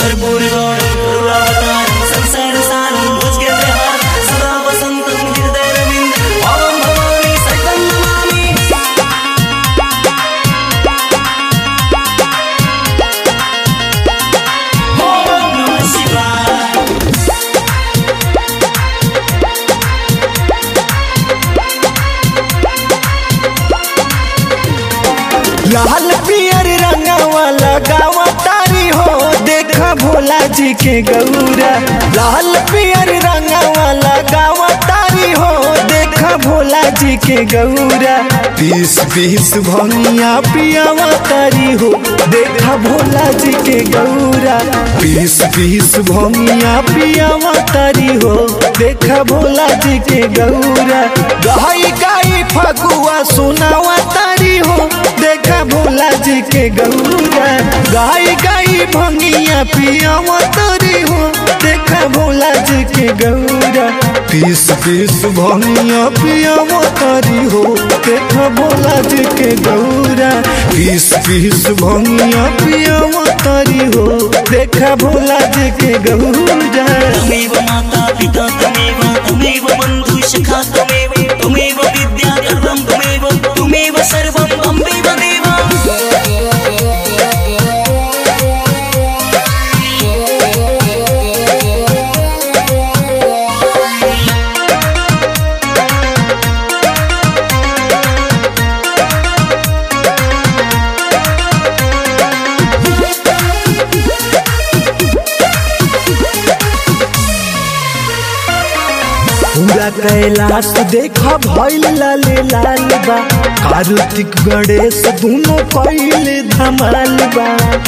कर्पूर गौरम करुणावतारम संसार सारम भुजगेंद्र हारम सदा वसंतम हृदय रविंद ओम भवानी सहितं नमामि ओम नमः शिवाय लाल पियर रंगवा लगावा तारी हो देखा भोला जी के गौरा लाल पियर रंगवा लगावा तारी हो देखा भोला जी के गौरा पीस पीस भंगिया पियावा तारी हो देखा भोला जी के गौरा पीस पीस भंगिया पियावा तारी हो देखा भोला जी के गौरा गाई गाई फगुआ सुनावा तारी हो देखा भोला जी के गौरा गाई गाई भंगिया पियावा तारी हो देखा भोला जी के गौरा पीस पीस भंगिया पियावा तारी हो देखा भोला जी के गौरा पीस पीस भंगिया पियावा तारी हो देखा भोला जी के गौरा त्वमेव माता पिता त्वमेव त्वमेव बन्धु सखा त्वमेव त्वमेव विद्या सर्वं त्वमेव त्वमेव सर्वं अम्बेव देवा पूरा कैलाश देखा भइल लाले लाल बा कार्तिक गणेश दोनों पहले धमाल बा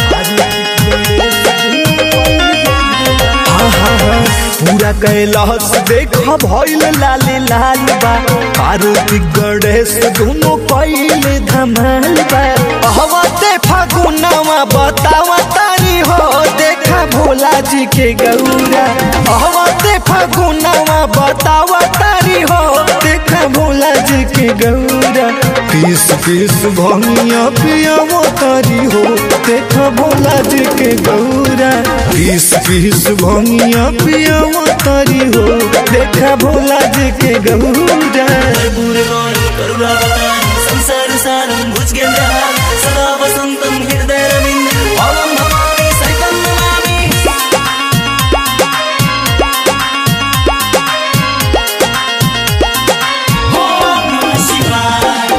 आहा, पूरा कैलाश देखा भइल लाले लाल बा कार्तिक गणेश दोनों पहले धमाल बा हवते फागुनवा बतावा तारी हो देखा भोला जी के गौरा हवते फागुनवा बतावा तारी हो देखा भोला जी के गौरा पीस पीस भंगिया पियावो तारी हो देखा भोला जी के गौरा पीस पीस भंगिया पियावो तारी हो देखा भोला जी के गौरा कर्पूर गौरम करुणावतारम संसार सारम भुजगेंद्र हारम सदा वसंतम हृदय रविंद ओम भवानी सहितं नमामि ओम नमः शिवाय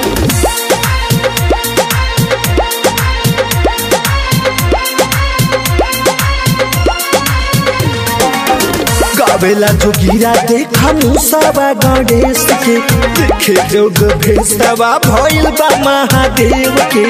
गावेला जोगिरा देखा मुसावा गणेश के देखे जोग भेसवा भइल बा महादेव के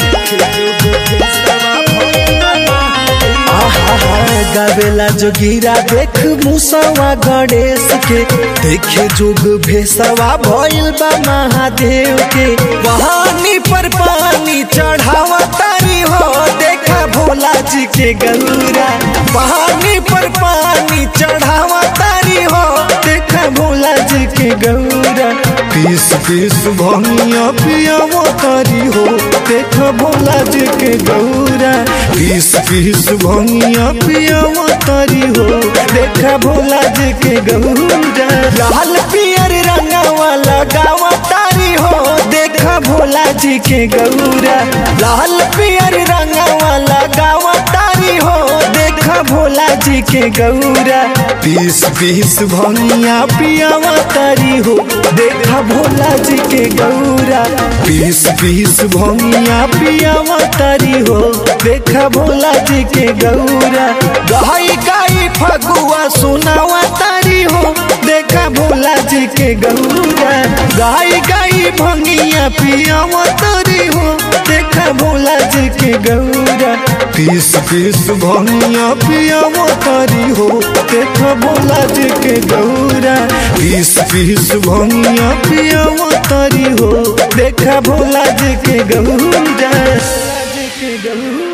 आहा, गावेला जोगिरा देख मुसावा गणेश के देखे जोग भेसवा भइल बा महादेव के वहानी पर पानी चढ़ावा तारी हो देखा भोला जी के गौरा वहानी पर पानी चढ़ावा तारी हो देखा भोला जी के गौरा पीस पीस भंगिया पियावो तारी हो देखा भोला जी के गौरा पीस पीस भंगिया पियावो तारी हो देखा भोला जी के गौरा लाल पियर रंगवा लगावा तारी हो देखा भोला जी के गौरा लाल पियर रंगवा लगावा तारी हो देखा भोला जी के गौरा पीस पीस भंगिया पियावा तारी हो देखा भोला जी के गौरा पीस पीस भंगिया पियावा तारी हो देखा भोला जी के गौरा गाई गाई फगुआ सुनावा तारी हो देखा भोला जी के गौरा गाई गाई भंगिया पियावा तारी हो देखा भोला जी के गौरा पीस पीस भंगिया पियावा तारी हो देखा भोला जी के गौरा पीस पीस भंगिया पियावा तारी हो देखा भोला जी के गौरा जी के गौरा